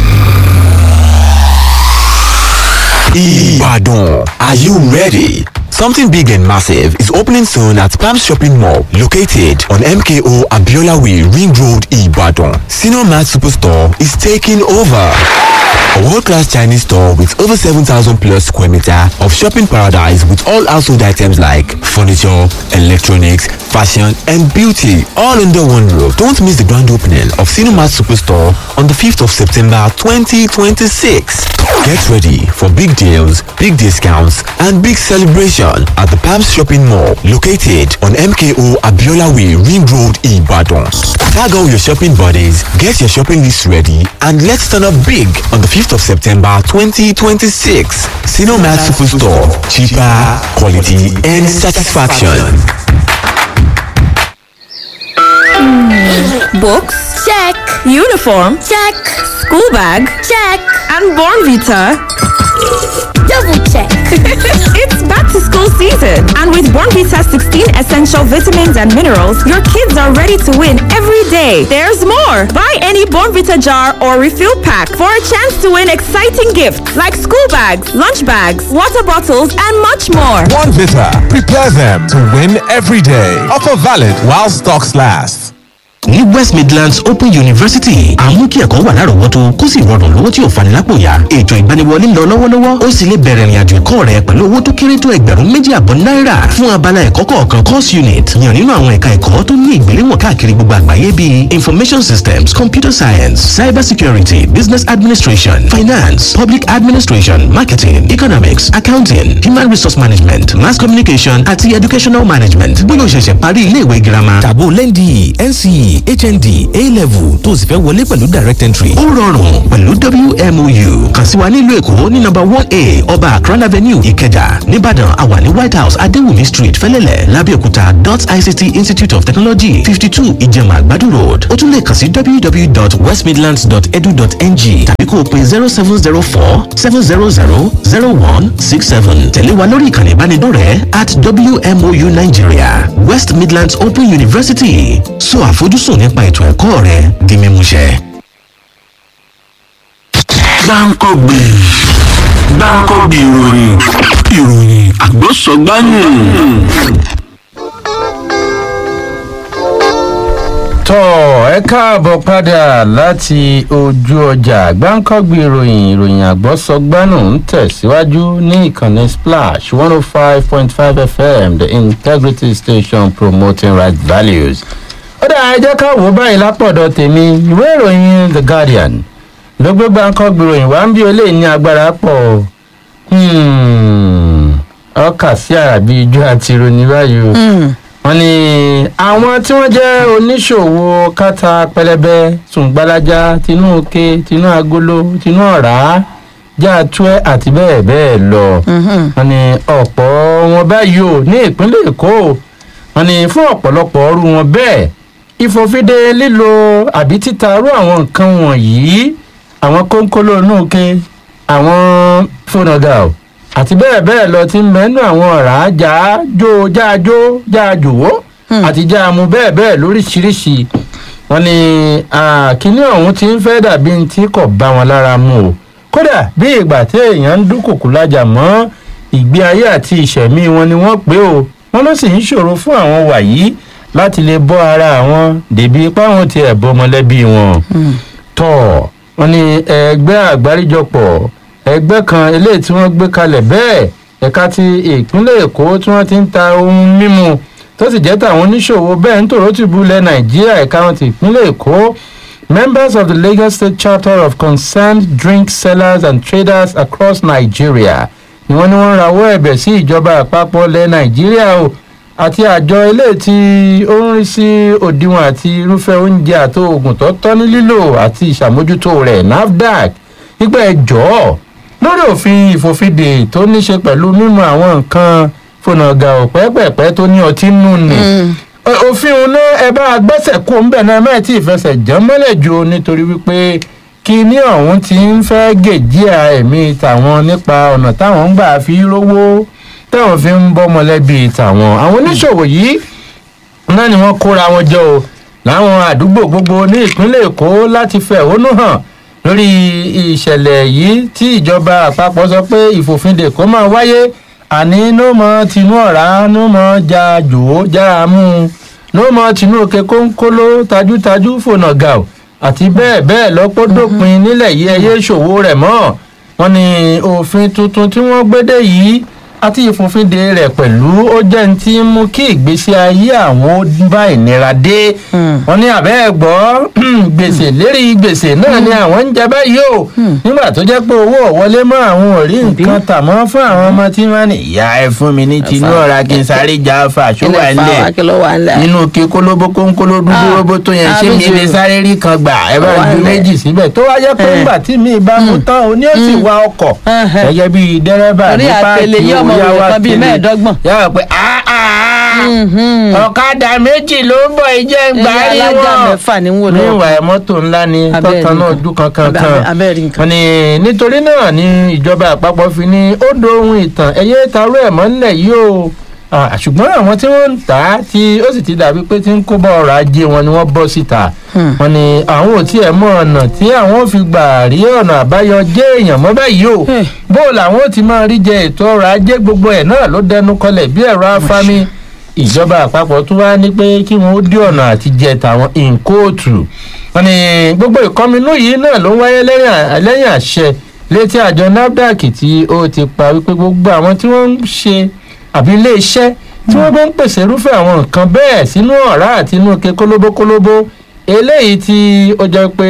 Ibadan. Are you ready? Something big and massive is opening soon at Palm Shopping Mall, located on MKO Abiola Way, Ring Road, Ibadan. Senior Mart Superstore is taking over. A world-class Chinese store with over 7,000 plus square meter of shopping paradise with all household items like furniture, electronics, fashion, and beauty all under one roof. Don't miss the grand opening of Cinemat Superstore on the 5th of September 2026. Get ready for big deals, big discounts, and big celebration at the Palms Shopping Mall located on MKO Abiola Way, Ring Road, Ibadan. Tag all your shopping buddies, get your shopping list ready, and let's turn up big on the 5th of September 2026. Cinemat Superstore. Cheaper, quality, and satisfaction. Books? Check. Uniform? Check. School bag? Check. And Born Vita? Double check. it's back to school season. And with Born Vita 16 essential vitamins and minerals, your kids are ready to win every day. There's more. Buy any Born Vita jar or refill pack for a chance to win exciting gifts like school bags, lunch bags, water bottles, and much more. One Vita. Prepare them to win every day. Offer valid while stocks last. ní west midlands open university àmú kí ẹ̀kọ́ wà lárọ̀ọ́wọ́tó kó sì rọrùn lówó tí ò fani lápò yá ètò ìgbaniwọlé ń lọ lọ́wọ́lọ́wọ́ ó sì lè bẹ̀rẹ̀ ìrìnàjò ẹ̀kọ́ rẹ pẹ̀lú owó tó kéré tó ẹgbẹ̀rún méjì àbọ̀ náírà fún abala ẹ̀kọ́ kọ̀ọ̀kan course unit yàn nínú àwọn ẹ̀ka ẹ̀kọ́ tó ní ìgbéléwọ̀n káàkiri gbogbo àgbáyé bíi information systems computer science cyber security business administration finance public administration marketing economics accounting human resource management mass communication àti educational management bóyá o ṣẹ̀ṣẹ̀ parí iléèwé girama tàbó lẹ́ndì nce hnd a-level tó o sì fẹ́ wọlé pẹ̀lú direct entry. ó rọrùn pẹ̀lú wmou kàn sí wa nílùú èkó ní nọ́mbà one a ọba akran avenue ìkẹjà nìbàdàn àwa ní white house adéwùmí street fẹlẹ́lẹ̀ lábẹ́òkúta dot ict institute of technology fifty two ìjẹ̀mà àgbàdo road ó tún lè kàn sí www.westmidlands.edu.ng tàbí kó o pe zero seven zero four seven zero zero zero one six seven tẹ̀lé wa lórí ìkànnì ìbánidọ́rẹ̀ẹ́ at wmou nigeria west midlands open university so àfojúsùn nípa ètò ẹ̀kọ́ rẹ di mímúṣẹ. gbáǹkọ́gbì gbáǹkọ́gbì ìròyìn ìròyìn àgbọ̀sọ̀gbáyìn. tọ́ ẹ káàbọ̀ padà láti ojú ọjà gbáǹkọ́gbì ìròyìn ìròyìn àgbọ̀sọgbánù ń tẹ̀síwájú ní ìkànnì splash one oh five point five fm the integrity station promoting right values. ó dà ẹ jẹ́ ká wò ó báyìí lápọ̀dọ̀ tèmi ìwé ìròyìn the guardian ló gbé gbáǹkọ́gbì ìròyìn wá ń bí olè ní agbára pọ̀ ọkà sí àràbí ijó àti ìròyìn báyìí o wọn ní àwọn tí wọn jẹ oníṣòwò kátà pẹlẹbẹ sùngbàlájà tinú òkè tinú agolo tinú ọ̀rá jáàtúẹ àti bẹ́ẹ̀ bẹ́ẹ̀ lọ wọn ní ọ̀pọ̀ wọn báyìí o ní ìpínlẹ̀ èkó wọn ní fún ọ̀pọ̀lọpọ̀ ọrú wọn bẹ́ẹ̀ ìfòfinde lílo àbí títarú àwọn nǹkan wọ̀nyí àwọn kónkóló inú òkè àwọn fónàgà o àti bẹ́ẹ̀ bẹ́ẹ̀ lọ ti ń mẹ́nu àwọn ọ̀rá jáàjó jáàjó jáàjòwó àti jáàmú bẹ́ẹ̀ bẹ́ẹ̀ lóríṣiríṣi wọn ni kínní ọ̀hún ti ń fẹ́ dàbí tí kò bá wọn lára mu o kódà bí ìgbà tí èèyàn ń dúnkòkò lájà mọ́ ìgbé ayé àti ìṣẹ̀mí wọn ni wọ́n pé o wọn ló sì ń ṣòro fún àwọn wàyí láti lè bọ́ ara àwọn dèbí ipá wọn ti ẹ̀ bọ́ mọ́lẹ́bí wọn tọ́ wọn ni ẹgbẹ́ àgbáríjọpọ̀ ẹgbẹ́ kan eléyìí tí wọ́n gbé kalẹ̀ bẹ́ẹ̀ ẹ̀ka ti ìpínlẹ̀ èkó tí wọ́n ti ń ta ohun mímu tó sì jẹ́ tàwọn oníṣòwò bẹ́ẹ̀ ń tòró tìbú ilẹ̀ nàìjíríà ẹ̀ka wọn ti ìpínlẹ̀ èkó members of the lagos state chapter of concerned drink sellers and traders across nigeria ni wọ́n ní wọ́n rawọ́ ẹ̀bẹ̀ sí ìjọba àpapọ̀ ilẹ̀ nàìjíríà o àti àjọ eléyìí tí ó ń rí sí òdiwọ̀n àti irúfẹ́ oúnjẹ àti oògùn tó tọ́ ní lílò àti ìṣàmójútó rẹ̀ nafdac nígbà ẹjọ́ lórí òfin ìfòfindè tó ní ṣe pẹ̀lú mímu àwọn nǹkan fònàgà òpẹ́pẹ̀pẹ́ tó ní ọtí nù ni. òfin òun náà ẹ bá gbẹ́sẹ̀ kó ń bẹ̀ náà mẹ́ẹ̀ tí ìfẹsẹ̀ jẹ́ mọ́lẹ̀ jù nítorí wípé kíní ọ̀hún ti ń fẹ́ gèjìà ẹ̀mí tàwọn nípa ọ̀nà táwọn ń gbà fi rówó táwọn fi ń bọ́ mọ́lẹ́bí tàwọn. àwọn oníṣòwò yìí náà ni wọ́n kóra wọn jọ o láwọn àdúgbò gbogbo ní ìpínlẹ̀ èkó láti fẹ̀hónú hàn lórí ìṣẹ̀lẹ̀ yìí tí ìjọba àpapọ̀ sọ pé ìfòfindè kó máa wáyé àní ló mọ tinú ọ̀rá ló mọ ja jòó já mú ló mọ tinú òkè kónkóló tajútajú fònà gà ó àti bẹ́ẹ̀ bẹ́ẹ̀ lọ́pọ̀ dópin nílẹ̀ yìí ẹyẹ ìṣòwò rẹ̀ mọ́ wọn ni òfin tuntun tí wọ́n gbédè yìí àti ìfòfinde rẹ̀ pẹ̀lú ó jẹ́ ní tí ń mú kí ìgbésí ayé àwọn ó bá ìnira dé wọn ní àbẹ́ ẹ̀ gbọ́ gbèsè lérí gbèsè náà ni àwọn ń jẹ báyìí o nígbà tó jẹ́ pé owó ọ̀wọ́lé mọ́ àwọn ò rí nǹkan tà mọ́ fún àwọn ọmọ tí wọ́n ní ìyá ẹ fún mi ní tinú ọ̀ra kí n sáré já fa ṣó wà nílẹ̀ nínú kí kólóbó kónkóló dúdú róbó tó yẹn ṣé mi lè sáré rí kan gbà ẹ bá ju méjì síbẹ̀ tó wáyé pé nígbà tí mi bá mú tán o ní ó sì wa ọkọ̀ gẹ́gẹ́ bí dẹ́rẹ́bà ní páàkì òyàwó àtẹlẹ yàrá pé ọ̀kadà méjì ló ń bọ̀ ìjẹ́ gbárí wọn níwà mọ́tò ńlá ni tọ́tàn náà ojú kankan kan wọn ni nítorí náà ni ìjọba àpapọ̀ fi ní ó dohun ìtàn ẹ̀yẹ tarú ẹ̀ mọ́ nílẹ̀ yìí o ṣùgbọ́n àwọn tí wọ́n ń tà á tí ó sì ti dàbí pé tí ń kó bá ọrọ̀ ajé wọn ni wọ́n bọ́ síta wọn ni àwọn ò tiẹ̀ mọ ọ̀nà tí àwọn ò fi gbà rí ọ̀nà àbáyọ jẹ́ èèyàn mọ́ báyìí o bó làwọn ò ti máa rí jẹ ètò ọrọ̀ ajé gbogbo ẹ̀ náà ló dẹnu kọlẹ̀ bí ẹ̀rọ afámi ìjọba àpapọ̀ tún wá ní pé kí wọ́n ó dí ọ̀nà àti jẹ tàwọn ìǹkóòtù wọn ni gbogbo ìkọminú yìí náà ló wáyé lẹ́yìn àṣẹ létí àjọ nafdac tí ó ti pa wípé gbogbo àwọn tí wọ́n ń ṣe àbí ilé iṣẹ́ tí wọ́n bá ń pèsè irúfẹ́ àwọn nǹkan bẹ́ẹ̀ sínú ọ̀rá àti inú ke kólóbókólóbó eléyìí tí ó jẹ́ pé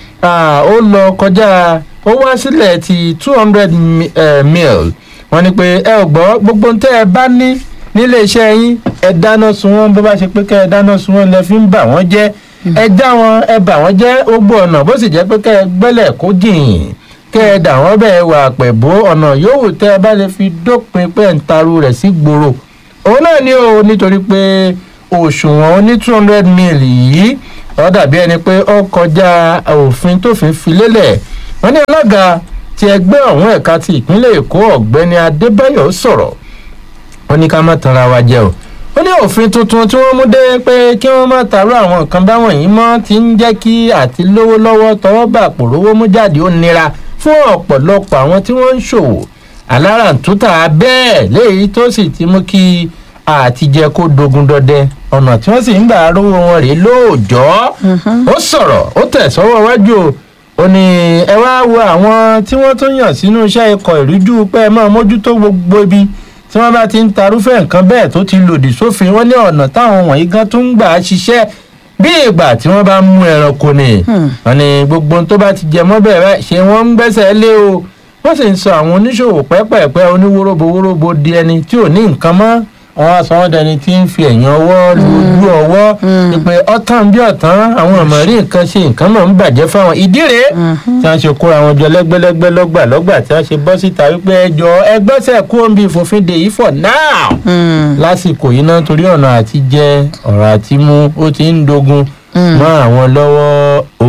ó lọ kọjá ó wá sílẹ̀ ti two hundred mil wọ́n ní pé ẹ ò gbọ́ gbogbo tẹ́ ẹ bá ní nílé iṣẹ́ yín ẹ dáná sun wọn bó bá ṣe pé kẹ́ ẹ dáná sun wọn lẹ fi ń bà wọ́n jẹ́ ẹ já wọn ẹ bà wọ́n jẹ́ gbogbo ọ̀nà bó sì jẹ́ pé kẹ́ ẹ gbẹ́lẹ̀ kó jìn kẹ́ ẹ dà wọ́n bẹ́ẹ̀ wà pẹ̀bó ọ̀nà yòówù tẹ́ ẹ bá lè fi dópin pé ń taru rẹ̀ sí gbòòrò òun náà ni o nítorí pé òṣùwọ̀n ní two hundred mil yìí ó dàbí ẹni pé ó kọjá òfin tófin fi lélẹ̀ wọ́n ní alága ti ẹgbẹ́ ọ̀hún ẹ̀ka ti ìpínlẹ̀ èkó ọ̀gbẹ́ni adébáyọ̀ sọ̀rọ̀ wọ́n ní ká má tanra wa jẹ o ó ní òfin tuntun tí wọ́n mú dé pé kí wọ́n má tàrú àwọn nǹkan báwọn yìí mọ́ ti ń jẹ́ kí àti lówó lọ́wọ́ tọwọ́ bà pòrówó mú jáde ó nira fún ọ̀pọ̀lọpọ̀ àwọn tí wọ́n ń ṣòwò aláràǹtútà bẹ́ẹ̀ léyìí tó sì ti mú kí àtijẹ́ kó dogun dọdẹ ọ̀nà tí wọ́n sì ń gbà rówó wọn rèé lóòjọ́ ó sọ̀rọ̀ ó tẹ̀ sọ́wọ́ wájú o ó ní ẹ wá wo àwọn tí wọ́n tún yàn sínú iṣẹ́ ikọ̀ ìrújú pé ẹ máa mójútó gbogbo ibi tí wọ́n bá ti ń tarúfẹ́ nǹkan bẹ́ẹ̀ tó ti lòdì sófin wọ́n ní ọ̀nà táwọn wọ̀nyí gan tún ń gbà á ṣiṣẹ́ bí ìgbà tí wọ́n bá mú ẹranko ni wọ́n ní gbogbo tó bá ti jẹ mọ́ bẹ́ẹ̀ ṣe wọ́n ń gbẹ́sẹ̀ lé o wọ́n sì ń sọ àwọn oníṣòwò pẹ́pẹ́pẹ́ oníwóróbowóróbo di ẹni tí ò ní nǹkan mọ́ àwọn asọ̀wọ́dẹni tí ń fi ẹ̀yìn ọwọ́ lójú ọwọ́ ìpè ọ̀tàn bí ọ̀tàn àwọn ọmọ rí nǹkan ṣe nǹkan náà ń bàjẹ́ fáwọn ìdí rèé tí wọ́n ṣe kóra wọn jọ lẹ́gbẹ́lẹ́gbẹ́ lọ́gbà lọ́gbà tí wọ́n ṣe bọ́ síta wípé ẹjọ́ ẹgbẹ́sẹ̀ kú omi ìfòfin dè yìí for now lásìkò yìí náà torí ọ̀nà àti jẹ ọ̀rọ̀ àti mú ó ti ń dogun mọ́ àwọn lọ́wọ́ o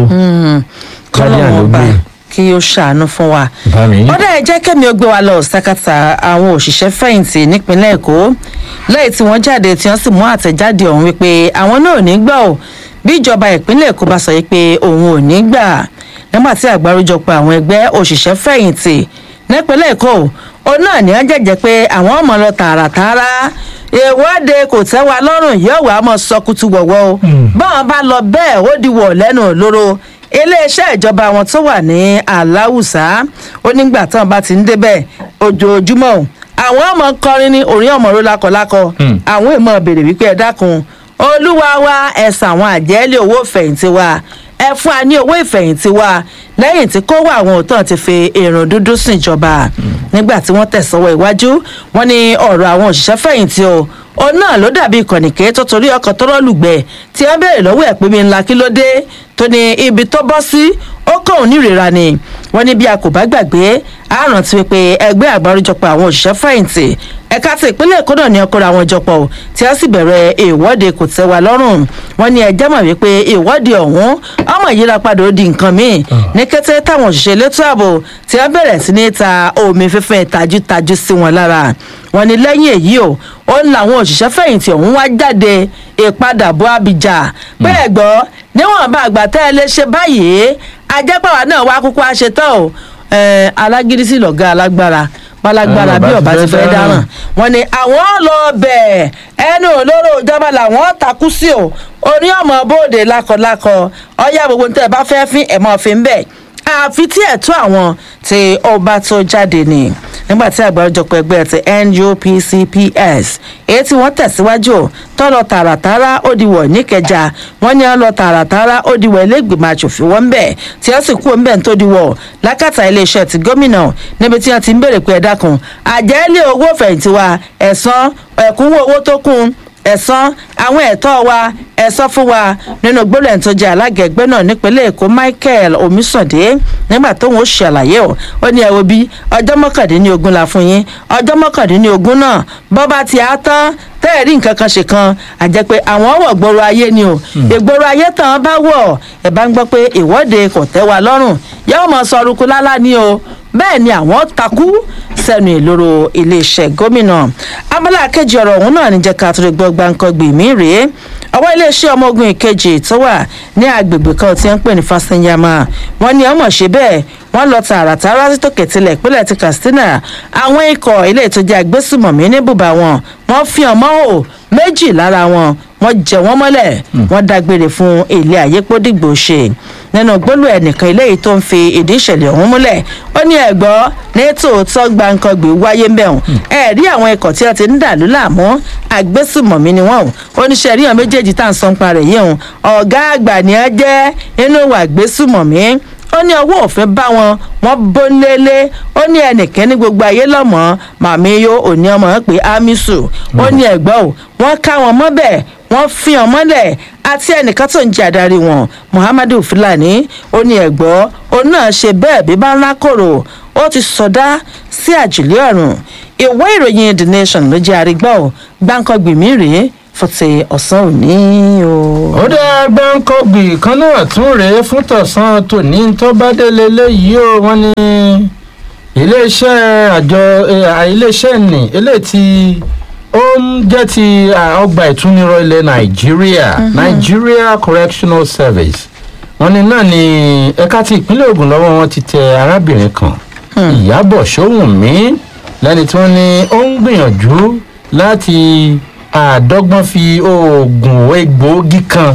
kájà ló gbé kí ó ṣàánú fún wa. ọ̀dà ẹ̀ jẹ́ kẹ́mi ó gbé wa lọ ṣàkàtà àwọn òṣìṣẹ́ fẹ̀yìntì nípínlẹ̀ èkó lẹ́yìn tí wọ́n jáde tí wọ́n sì mú àtẹ̀jáde ọ̀hún wípé àwọn náà ò ní gbà ó bí ìjọba ìpínlẹ̀ èkó bá sọ yìí pé òun ò ní gbà nígbà tí àgbáríjọpọ̀ àwọn ẹgbẹ́ òṣìṣẹ́ fẹ̀yìntì nípínlẹ̀ èkó òun náà ní wọ́n jẹ́jẹ́ pé àwọn ọmọ lọ tààràtààrà ìwọ́de kò tẹ́ wa lọ́rùn yóò wá mọ́ sọkútù wọ̀wọ́ o báwọn bá lọ bẹ́ẹ̀ ó di wọ̀ lẹ́nu lóró iléeṣẹ́ ìjọba wọn tó wà ní aláwùsá ó nígbà táwọn bá ti ń débẹ̀ ojoojúmọ́ àwọn ọmọ kọrin ní orin ọmọ ró lákọlákọ àwọn èèmọ̀ béèrè wípé ẹ dákun olúwa wa ẹ̀sà àwọn àjẹ́lé owó ìfẹ̀yìntì wa ẹ fún wa ní owó ìfẹ̀yìntì wa lẹ́yìn tí kó wà àwọn òótọ́ ti fi èrò dúdú sìn ìjọba nígbà tí wọ́n tẹ̀sọ́wọ́ iwájú wọn ní ọ̀rọ̀ àwọn òṣìṣẹ́ fẹ̀yìntì o òun náà ló dàbí ìkànnìké tó torí ọkọ̀ tó rọ́ọ̀lùgbẹ́ tí wọ́n béèrè lọ́wọ́ ẹ̀ pé mi ńlá kí ló dé tó ní ibi tó bọ́ sí ó kàn ó nírera ni wọ́n ní bí a kò bá gbàgbé àrùn ti wípé ẹgbẹ́ àgbáríjọpọ̀ àwọn òṣìṣẹ́ fẹ̀yìntì ẹ̀ka ti ìpínlẹ̀ èkó náà ní ọkọ̀rọ̀ àwọn ìjọpọ̀ tí wọ́n sì bẹ̀rẹ̀ ìwọ́de kò tẹ́ wa lọ́rùn wọ́n ní ẹjẹ́ mọ̀ wípé ìwọ́de ọ̀hún ọmọ ìyíra padà ó di nǹkan míì ní kété táwọn òṣìṣẹ́ elétò ààbò tí wọ́n bẹ̀rẹ̀ sí ní ta omi fífẹ́ tajútajú sí wọn lára wọ́n ní lẹ́yìn èyí o ó ń làwọn òṣìṣẹ́ fẹ̀yìntì ọ̀hún wá jáde ìpadàbọ̀ abidjà pé ẹ̀gbọ́ níwọ̀n bá àgbà tẹ́ ẹ lè ṣe báyìí ajẹ́pàwá náà wá kúkú àṣetán o alágídí sí lọ̀gá alágbára pálágbára bí ọba ti fẹ́ dáràn wọn ni àwọn lọ bẹ̀ ẹnu olóró ìjọba làwọn takú sí o orí ọmọ bóde lákọlákọ ọyá gbogbo tẹ ẹ bá fẹ́ fín ẹ̀mọ́ fi ń bẹ̀ àfi tí ẹ̀tọ́ àwọn tí ọba tó jáde ni nígbà tí àgbáríjọpọ̀ ẹgbẹ́ ti nupcps èyí tí wọ́n tẹ̀síwájú tó lọ tààràtàrà ó di wọ̀ níkẹjà wọ́n ní ọ lọ tààràtàrà ó di wọ̀ iléègbìmọ̀ asòfin wọn bẹ̀ tí wọ́n sì kú òun bẹ̀ tó di wọ̀ lákàtà iléeṣẹ́ ti gómìnà níbi tí wọ́n ti ń béèrè pé ẹ dákun àjẹ́lé owó fẹ̀yìntì wa ẹ̀sán ẹ̀kúnwó owó tó kún ẹ̀sán àwọn ẹ̀tọ́ wa ẹ̀sán fún wa nínú gbólóhùn tó jẹ́ alága ẹgbẹ́ náà nípínlẹ̀ èkó michael omisande nígbà tóun ó ṣàlàyé o ó ní ẹ̀wọ̀ bí ọjọ́ mọ́kàndínlógún la fún yín ọjọ́ mọ́kàndínlógún náà bọ́ bá ti á tán tẹ́ẹ̀rí nǹkan kan ṣe kan àjẹ́ pé àwọn wọ̀ gbòòrò ayé ni o ìgboro ayé tán bá wọ̀ ẹ̀ bá ń gbọ́ pé ìwọ́de kò tẹ́ wa lọ́rùn yẹ́wọ́n mọ̀ sọ ọrùkú lálá ni o bẹ́ẹ̀ ni àwọn takú sẹ́nu ìloro iléeṣẹ́ gómìnà abala kejì ọ̀rọ̀ ọ̀hún náà ní jẹ́ ká tó lè gbọ́ gbàǹkangbì mí rèé ọwọ́ iléeṣẹ́ ọmọ ogun ìkejì tó wà ní agbègbè kan tí wọ́n ń pè ní fásitìyàmà wọ́n ní ọmọ ṣe bẹ́ẹ̀ wọ́n lọ tààràtàrà sí tòkè tilẹ̀ ìpínlẹ̀ ti katsina àwọn ikọ̀ ilé ìtọ́jú agbésùmọ̀mí ní bùbá wọn wọ́n fi hàn mọ́ ò méjì lára wọn wọ́n jẹ wọ́n mọ́lẹ̀ wọ́n dágbére fún ilé àyépódìgbò ṣe nínú gbólú ẹnìkan eléyìí tó ń fi ìdí ìṣẹ̀lẹ̀ ọ̀hún múlẹ̀ ó ní ẹ̀gbọ́ ní tòótọ́ gbàǹkangbè wáyé ń bẹ̀rùn ẹ̀ rí àwọn ikọ̀ tí wọ́n ti ń dàlú láàmú agbésùmọ̀mí ni wọ́n oníṣẹ́ ríyàn méjèèjì tá à ń sọ ń parẹ̀ yìí hùn ọ̀gá àgbà ni ẹ jẹ́ inú ìwà agbésùmọ̀mí ó ní ọwọ́ òfin bá wọn wọ́n bó lélé ó ní ẹnìkan ní gbogbo ayé lọ́mọ́ màmí yó òní ọmọ pé amisu ó ní ẹ̀gbọ́n ò wọ́n ká wọn mọ́bẹ̀ wọ́n fi hàn mọ́lẹ̀ àti ẹnìkan tó ń jẹ́ adarí wọn muhammadu fulani ó ní ẹ̀gbọ́ òun náà ṣe bẹ́ẹ̀ bí bá ńlá kòrò ó ti sọdá sí àjùlé ọ̀run ìwé ìròyìn the nation ló jẹ́ àrígbọ́ gbáǹkọ́gbìmí rèé fọ́tẹ̀ ọ̀sán òní o. ó dá gbáǹkọ́gbì kan náà tún rèé fún tọ̀sán tòní tó bá délé léyìí o wọ́n ní iléeṣẹ́ àjọ iléeṣẹ́ nì eléyìí tí ó ń jẹ́ ti ọgbà ìtúnirọ̀ ilẹ̀ nàìjíríà nigeria correctional service wọ́n ní náà ni ẹ̀ka ti ìpínlẹ̀ ogun lọ́wọ́ wọn ti tẹ arábìnrin kan ìyábọ̀ sówùnmí lẹ́ni tí wọ́n ní ó ń gbìyànjú láti àdọ́gbọ́n fi oògùn egbòogi kan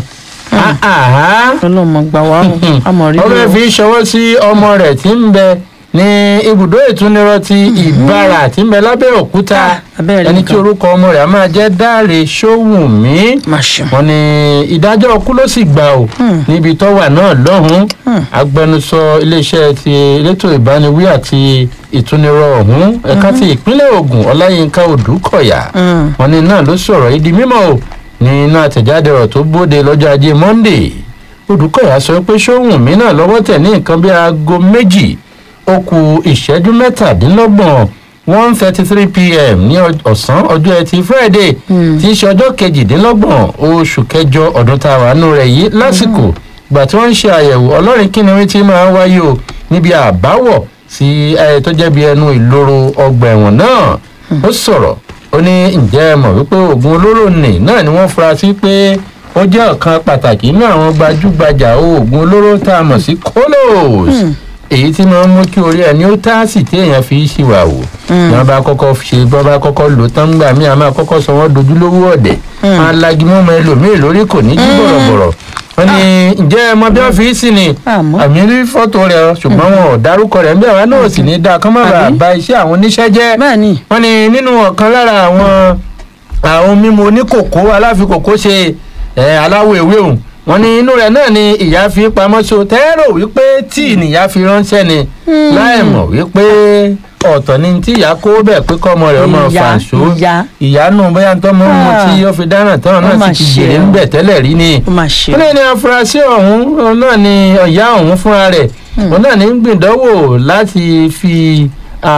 ọlọmọ gbà wá o àmọ rí ó fẹ́ fi ṣọwọ́ sí ọmọ rẹ̀ tí ń bẹ ní ibùdó ìtúnirọ̀ ti ìbára tí ń bẹ lábẹ́ òkúta ẹni tí orúkọ ọmọ rẹ̀ á máa jẹ́ dáre sówùnmí wọn ni ìdájọ́ ọkú ló sì gbà ó níbi tó wà náà lọ́hùn-ún agbẹnusọ iléeṣẹ́ ti elétò ìbániwí àti ìtúnirọ̀ ọ̀hún ẹ̀ka ti ìpínlẹ̀ ogun ọláyínká odùkọ̀yà wọn ni náà ló sọ̀rọ̀ ìdí mímọ́ o ní iná àtẹ̀jáde ọ̀rọ̀ tó bóde lọ́jọ́ ajé monday odùkọ̀yà sọ pé sówùnmí náà lọ́wọ́ tẹ̀ ní nǹkan bí aago méjì ó ku ìṣẹ́jú mẹ́tàdínlọ́gbọ̀n one thirty three pm ní ọ̀sán ọjọ́ ẹtì friday tí í ṣe ọjọ́ kejìdínlọ́gbọ̀n oṣù kẹjọ ọdún tá a wà nù rẹ̀ yìí lásìkò ìgbà tí wọ́n ń ṣe àyẹ̀wò ọlọ́rin kí ni wọ́n ti máa ń wáyé o níbi àbáwọ̀ sí ẹ tó jẹ́ bí ẹnu ìloro ọgbà ẹ̀wọ̀n náà ó sọ̀rọ̀ ó ní ǹjẹ́ ẹ mọ̀ wípé oògùn olóró nì náà ni wọ́n fura sí pé ó jẹ́ ọ̀kan pàtàkì nínú àwọn gbajúgbajà oògùn olóró tá a mọ̀ sí kolos èyí tí máa ń mú kí orí ẹni ó táàsì tí èèyàn fi ṣìwà wò ní wọn bá kọ́kọ́ ṣe bọ́ bá kọ́kọ́ lò tán gbà mí àmọ́ àkọ́kọ́ sọ wọ́n dojúlówó ọ̀dẹ̀ máa lagi mọ́mọ́ ẹlòmíì lórí kò ní jí bọ̀rọ̀bọ̀rọ̀ wọ́n ní ǹjẹ́ ẹ mọ bí wọ́n fi sí ni àmì rí fọ́tò rẹ̀ ṣùgbọ́n wọn ò dárúkọ rẹ̀ ńbẹ̀ wá náà sì ní dáa kán má bàa ba iṣẹ́ àwọn oníṣẹ́ jẹ́ wọ́n ní nínú ọ̀kan lára àwọn àwọn mímu oníkòkó aláfikòkó ṣe aláwọ̀ ewé òun wọn ní inú rẹ náà ni ìyá fi pamọ́ so tẹ́rọ wípé tí ìnìyá fi ránṣẹ́ ni láì mọ̀ wípé ọ̀tọ̀ ni tí ìyá kó bẹ̀ pé kọ́ ọmọ rẹ̀ ọmọ fàṣọ ìyá nù bóyá tó mọ́ mu tí ó fi dáná tán náà sì ti jèrè ń bẹ̀ tẹ́lẹ̀ rí ni. ó lè ní afurasí ọ̀hún náà ni ìyá ọ̀hún fúnra rẹ̀ òun náà ní gbìdánwò láti fi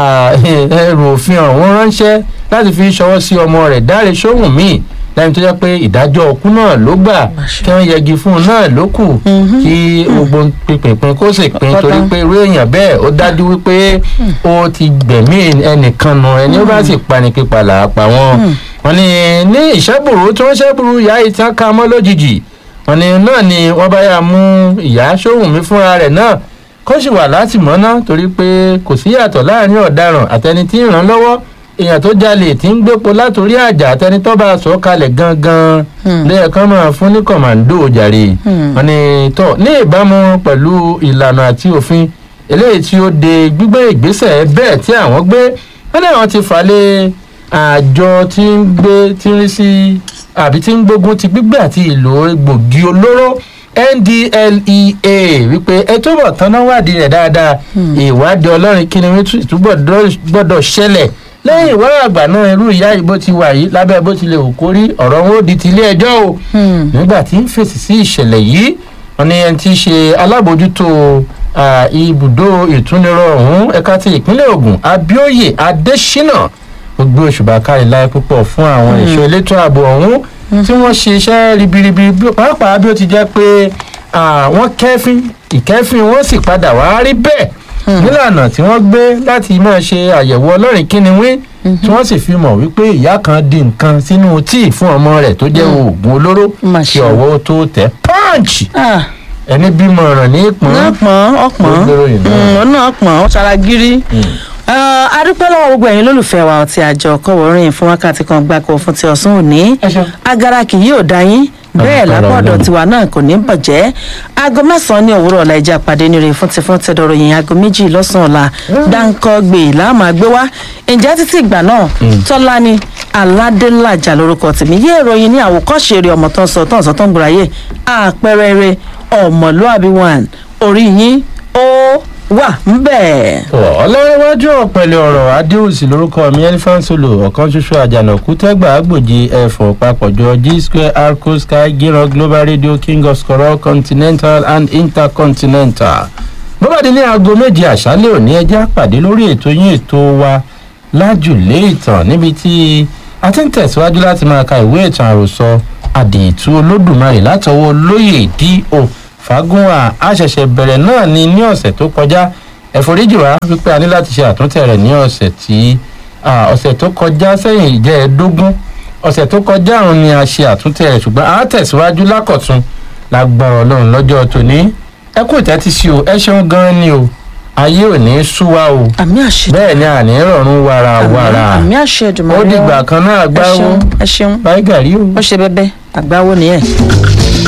ẹrù òfin ọ̀hún ránṣẹ́ láti fi ṣọwọ́ sí ọmọ rẹ̀ dáre sóhùn míì lẹ́yìn tó jẹ́ pé ìdájọ́ ọkú náà ló gbà kí wọ́n yẹgi fún un náà ló kù kí gbogbo pínpín kó sì pín torí pé irú èèyàn bẹ́ẹ̀ ó dájú wípé ó ti gbẹ̀mí ẹnìkan nù ẹni ó bá sì pani pípa là á pa wọ́n. wọ́n ní ní ìṣẹ́bùrú tí wọ́n ṣẹ́bùrú ìyá ìtàn ká mọ́ lójijì wọ́n ní náà ni wọ́n bá yà mú ìyá sóhùnmí fúnra rẹ̀ náà kó sì wà látìmọ́ná torí pé kò sí yàtọ̀ láàrin ọ̀daràn àtẹni tí ń ràn lọ́wọ́ èèyàn tó jalè tí ń gbépo látòrí àjà àtẹni tó bá sọ kalẹ̀ gangan lẹ́ẹ̀kan máa fún ní kọ̀mọ̀ǹdò jàre wọn ni tọ́ ní ìbámu pẹ̀lú ìlànà àti òfin eléyìí tí ó de gbígbé ìgbésẹ̀ bẹ́ẹ̀ tí àwọn gbé wọ́n ní àwọn ti fà lé àjọ tí ń gbé tí ń rí sí àbí tí ń gbógun ti gbígbé àti ìlò egbògi olóró ndlea wípé ẹ túbọ̀ tanná wádìí rẹ̀ dáadáa ìwádìí ọlọ́rin kí ni wọ́n túbọ̀ gbọ́dọ̀ ṣẹlẹ̀ lẹ́yìn ìwádìí àgbà náà irú ìyá yìí bó ti wà yìí lábẹ́ bó ti lè wò kórí ọ̀rọ̀ wọn ó di ti ilé ẹjọ́ o nígbà tí ń fèsì sí ìṣẹ̀lẹ̀ yìí wọn ní ẹni tí í ṣe alábòójútó ibùdó ìtúnirọ̀ ọ̀hún ẹ̀ka ti ìpínlẹ̀ ogun abioye adesina gbogbo òṣùbà kárí láyé púpọ̀ fún àwọn ẹ̀ṣọ́ elétò ààbò ọ̀hún tí wọ́n ṣe iṣẹ́ ribiribi pàápàá bí ó ti jẹ́ pé wọ́n kẹ́fín ìkẹ́fín wọ́n sì padà wá rí bẹ́ẹ̀ nílànà tí wọ́n gbé láti máa ṣe àyẹ̀wò ọlọ́rìn kíniwín tí wọ́n sì fi mọ̀ wípé ìyá kan di nǹkan sínú tíì fún ọmọ rẹ̀ tó jẹ́ oògùn olóró kí ọwọ́ tó tẹ̀ pọ́ǹchì ẹni bímọ ọ̀ràn ní ìpọ́n ọ̀pọ̀n ọ̀pọ̀n ọ̀nà ọ̀pọ̀n ọ̀sára gírí adúpẹ́ lọ́wọ́ gbogbo ẹ̀yin lólùfẹ́ wa ọtí àjọ kọ̀wọ́rìn fún wákàtí kan gbáko fún ti ọ̀sán òní agara kì yóò dá yín bẹ́ẹ̀ lápá ọ̀dọ̀ tiwa náà kò ní bàjẹ́ aago mẹ́sàn-án ní òwúrọ̀ ọ̀la ìjà pàdé nírè fún ti fún tẹ̀dọ̀rọ̀ yìí aago méjì lọ́sàn-án ọ̀la dáńkọ́ gbè láàmú àgbé wá ǹjẹ́ títí ìgbà náà tọ́lá ni aládélájà lórúkọ tèmi yé ìròyìn ní àwòkọ́ṣe eré ọmọ tó ń sọ tó ń sọ tó ń gbòòràyè àpẹẹrẹ eré ọmọlúàbí one orí yín ó wà ńbẹ. ọlọ́rẹ́wájú ọ̀pẹ̀lẹ̀ ọ̀rọ̀ adéhùsì lórúkọ mi elephant solo ọ̀kan ṣoṣo àjànàkú tẹ́gbà àgbòjì ẹ̀fọ́ papọ̀jọ g square arco sky gíran global radio king of scorol continental and intercontinental. bọ́bàdì ní aago méje àṣálẹ̀ òní ẹjẹ́ àpàdé lórí ètò yín ètò wa lájùlé ìtàn níbi tí a ti ń tẹ̀síwájú láti máa ka ìwé ìtàn àròsọ àdìtú olódùmarè látọwọ́ lóyè do fagunwa àṣẹ̀ṣẹ̀ bẹ̀rẹ̀ náà ni ní ọ̀sẹ̀ tó kọjá ẹ̀fọ́ríjì wa wípé a ní láti ṣe àtúntẹ̀ rẹ̀ ní ọ̀sẹ̀ tí ọ̀sẹ̀ tó kọjá sẹ́yìn ìjẹ́ẹ̀dógún ọ̀sẹ̀ tó kọjá òun ni a ṣe àtúntẹ̀ rẹ̀ ṣùgbọ́n a tẹ̀síwájú lákọ̀tún lágbára ọlọ́run lọ́jọ́ tòní ẹ kú ìtẹ́tí sí o ẹ ṣeun gan-an ni o ayé ò ní sú wa o àmì àṣẹ bẹ́ẹ̀ ni àní rọrùn wàrà wàrà àmì àṣẹ ìdùnnú ó dìgbà kan náà gbáwó ẹ ṣeun báyìí gàrí o. ó ṣe bẹbẹ àgbáwo nìyẹn.